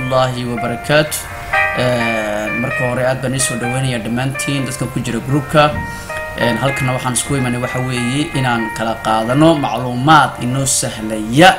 waraxmatullaahi wabarakaatu marka hore aad baan iisoo dhaweynaya dhammaantiin dadka ku jira groupka halkana waxaan isku imanay waxa weeye inaan kala qaadano macluumaad inoo sahlaya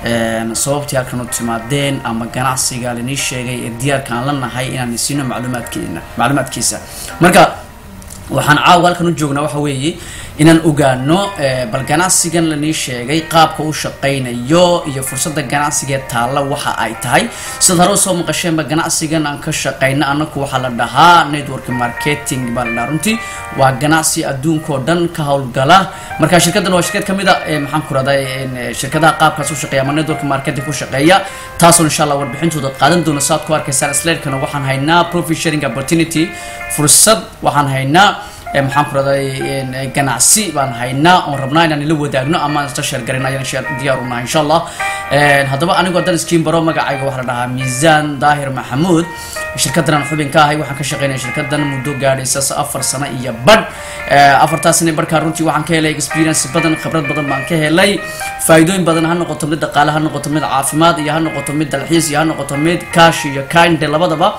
sababtii halkan u timaadeen ama ganacsiga lainii sheegay ee diyaarka aan la nahay inaan isiino macluumaadkeena macluumaadkiisa marka waxaan caawa halkan u joognaa waxa weeye inaan ogaano bal ganacsigan lanii sheegay qaabka u shaqaynayo iyo fursada ganacsigee taalla waxa ay tahay sidaad hore usoo maqasheenba ganacsigan aan ka shaqayno anaku waxaa la dhahaa network marketing baa la dhahaa runtii waa ganacsi adduunkao dhan ka howlgala marka shirkaddan waa shirkad kamid a maxaan ku raday shirkadaha qaabkaas u shaqeeya ama network marketing ku shaqeeya taasoo insha allah warbixintooda qaadan doona saad ku arkaysaan slaidkana waxaan haynaa profit sharing opportunity fursad waxaan haynaa maxaan ku raday ganacsi baan haynaa oon rabnaa inaan ila wadaagno ama aan isla sheergarin ayaan sheer diyaar unahay insha allah haddaba anigoo dan iskiin baro magacayga waxaa la dhahaa miisaan daahir maxamuud shirkaddan aan xubin ka ahay waxaan ka shaqeynaya shirkaddan muddo gaadhaysa afar sano iyo badh afartaas sane barkaa runtii waxaan ka helay experience badan khibrad badan baan ka helay faa'iidooyin badan ha noqoto mid dhaqaale ha noqoto mid caafimaad iyo ha noqoto mid dalxiis iyo ha noqoto mid kaash iyo kinde labadaba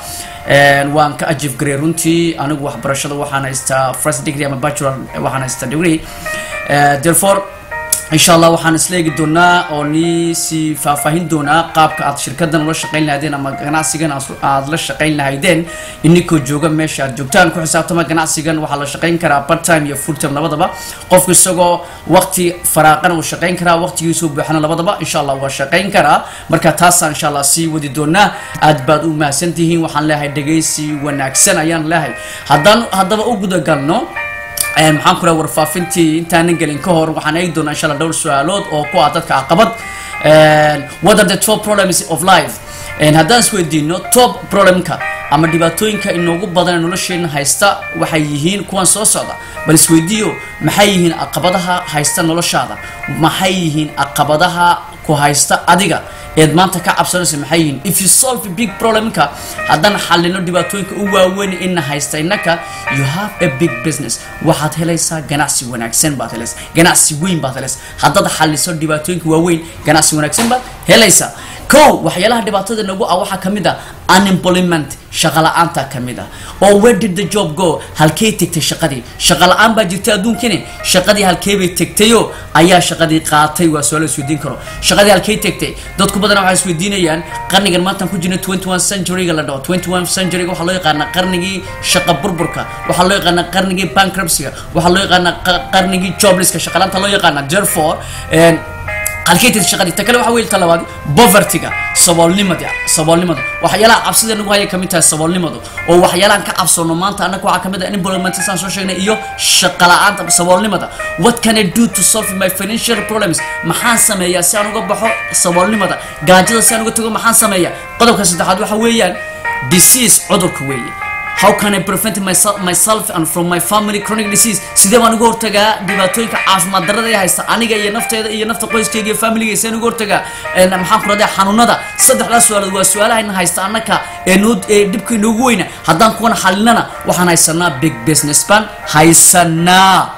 waan ka ajif garay runtii anigu waxbarashada waxaan haystaa first degree ama bachelor waxaan haystaa degree therefore insha allah waxaan isleegi doonaa oo nii sii faahfaahin doonaa qaabka aad shirkadan ula shaqayn lahaydeen ama ganacsigan aad la shaqayn lahaydeen inikoo jooga meesha aad joogtaan ku xisaabtama ganacsigan waxaa la shaqayn karaa part time iyo full time labadaba qofku isagoo waqti faraaqana uu shaqayn karaa waqtigiisuu buuxana labadaba insha allah waa shaqayn karaa marka taasaan insha allah sii wadi doonaa aad baad u mahadsan tihiin waxaan leeyahay dhegaysi wanaagsan ayaan leeyahay haddaan haddaba u gudagalno maxaan ku raha warfaafintii intaanan gelin ka hor waxaan eegi doonaa insha allah dhowr su-aalood oo ku ah dadka caqabad what are the top problems of life haddaan isweydiino top problemka ama dhibaatooyinka inoogu badan ee nolosheena haysta waxay yihiin kuwan soo socda bal isweydiiyo maxay yihiin caqabadaha haysta noloshaada maxay yihiin caqabadaha ku haysta adiga eed maanta ka cabsanaysa maxay yihiin if you solve a big problemka haddaan xalino dhibaatooyinka u waaweyn ina haysta innaka you have a big business waxaad helaysaa ganacsi wanaagsan baad helaysaa ganacsi weyn baad helaysaa haddaad xaliso dhibaatooyinka waaweyn ganacsi wanaagsan baad helaysaa kow waxyaalaha dhibaatada nagu ah waxaa kamid ah unemployment shaqa la-aanta kamid ah oo where did the job go halkey tegtay shaqadii shaqa la-aan baa jirtay adduunkani shaqadii halkeebay tegtayo ayaa shaqadii qaatay waa su-aal isweydiin karo shaqadii halkey tegtay dadku badan waxay isweydiinayaan qarnigan maantaan ku jirna twenty one centuryga la dhaho twenty one centuryga waxaa loo yaqaanaa qarnigii shaqa burburka waxaa loo yaqaanaa qarnigii bankruptcyga waxaa loo yaqaanaa qarnigii jobliska shaqalaanta loo yaqaana therefore halkeytid shaqadii ta kale waxa wey ta labaad povertyga saboolnimada saboolnimada waxyaalaha cabsida nagu haya kamid tahay saboolnimadu oo waxyaalahan ka cabsoono maanta annaga waxaa kamid ah employment saan soo sheegnay iyo shaqa la-aanta saboolnimada what can I do to solve my financial problems maxaan sameeyaa si aan uga baxo saboolnimada gaajada si aan uga tago maxaan sameeyaa qodobka saddexaad waxa weeyaan disease cudurka weeye how can I prevent myself, myself and from my family chronic disease sidee baan uga hortagaa dhibaatooyinka caafimaad darrada ee haysta aniga iyo nafteeda iyo nafta qoyskeyga iyo familiga seen uga hortagaa maxaan ku radaa xanuunada saddexdaas su-aalood waa su-aalahayna haysta annaka ee noo ee dhibka inoogu weyna haddaan kuwana xalinana waxaan haysanaa big business baan haysanaa